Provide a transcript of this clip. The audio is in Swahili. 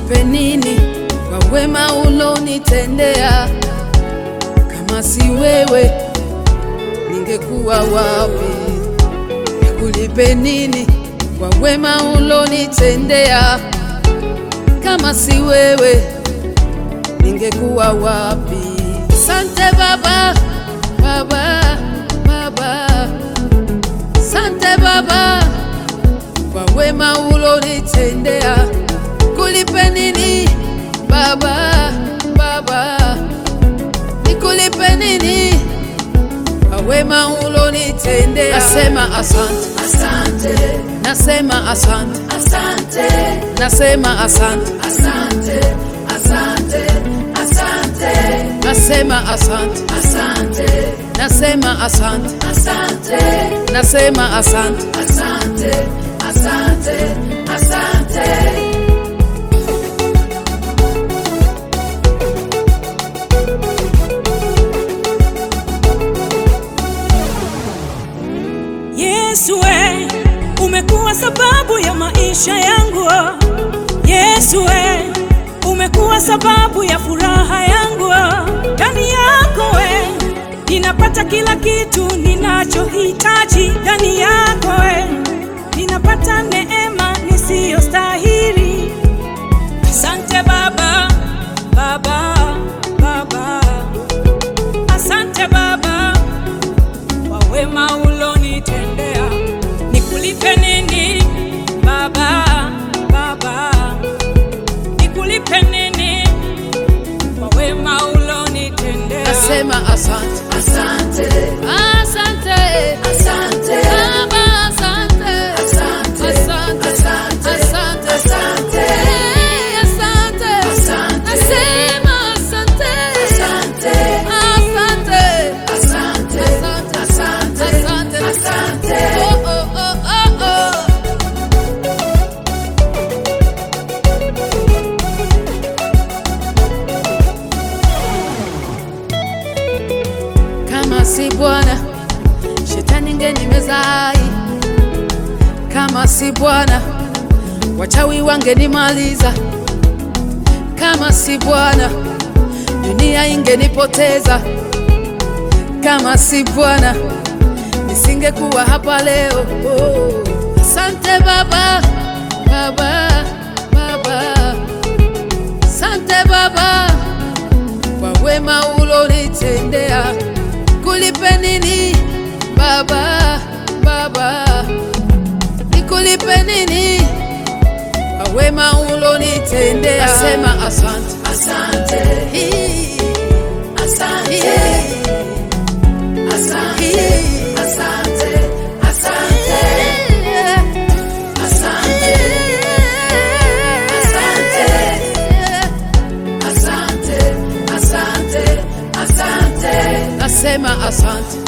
nikulipe nini kwa wema ulonitendea? Kama si wewe ningekuwa wapi? Nikulipe nini kwa wema ulonitendea? Kama si wewe ningekuwa wapi? Sante Baba, Baba, Baba, sante Baba kwa wema ulonitendea. Kulipe nini Baba, Baba, nikulipe nini kwa wema ulonitendea? Nasema asante, Asante, nasema asante, asante, nasema asante, asante, asante, asante, nasema asante, asante, nasema asante, asante, nasema asante. asante, asante, asante. Yesu we, umekuwa sababu ya maisha yangu. Yesu we, umekuwa sababu ya furaha yangu. Ndani yako we, ninapata kila kitu ninachohitaji. Ndani yako we, ninapata neema nisiyostahili. Asante Baba, Baba, Baba. Asante Baba kwa wema ulonitendea. Nikulipe nini Baba, Baba? Nikulipe nini kwa wema ulonitendea? Nasema asante, Asante, asante, asante, Baba, asante, asante, asante, asante, asante, asante, Eh, asante, Asante. nasema asante, asante, asante, asante, asante, asante, asante, asante. Oh, oh, oh, oh, oh. Kama si Bwana, shetani ngenimeza hai. Kama si Bwana, wachawi wangenimaliza. Kama si Bwana, dunia ingenipoteza. Kama si Bwana, nisingekuwa hapa leo. Oh. Asante Baba, Baba, Baba, asante Baba kwa wema ulonitendea. Kulipe nini Baba, Baba, nikulipe nini kwa wema ulonitendea? Nasema asante, Asante, Hii, asante, hii, asante, hii. asante, asante, asante, asante, asante, asante, Nasema asante,